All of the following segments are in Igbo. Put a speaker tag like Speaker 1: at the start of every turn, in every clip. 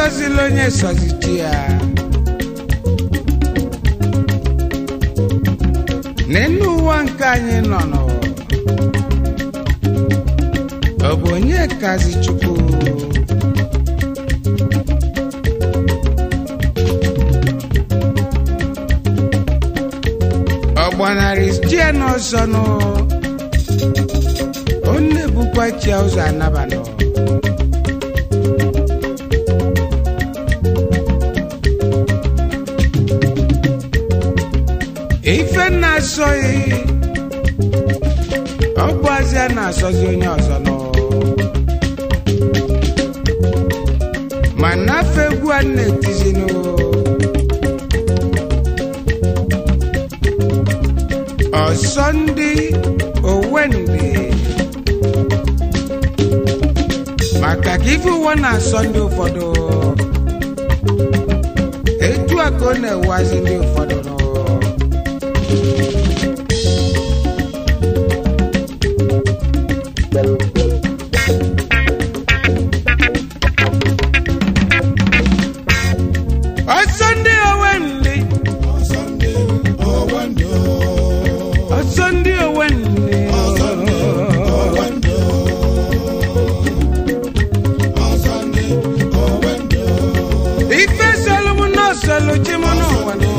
Speaker 1: sọzila onye sọzichi ya n'elu ụwa nke anyị nọ nọ ọ bụ onye kazi chukwu ọ gbanarị chie n'ọzọ nụ ọ na-ebukwa chia ụzọ anabanụ ife na-asọghị ọ bụ azịa na-asọzi onye ọzọ nọ ma nafe egwu a na-etizinụ ọsọ ndị owendị maka ka ife ụwa na-asọ ndị ụfọdụ etu a ka ọ na-ewazi ndị ụfọdụ nọ ọsọ ndị owendị ọsọ ndị owendị ife sọlụm n'ọsọlụ chi m n'ụwa nọ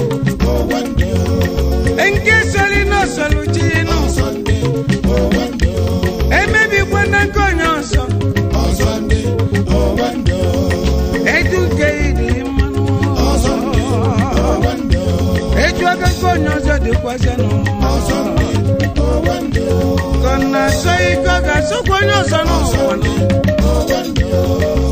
Speaker 1: nke sọlị n'ọsọlụ chi nụ emebikwa na nke onye ọzọ etu nke ịdị mmanụ etu aka nke onye ọzọ dịkwazịnụ ka ọ na-asọ ike ọ ga-asọkwa onye ọzọ n'ụwa nọ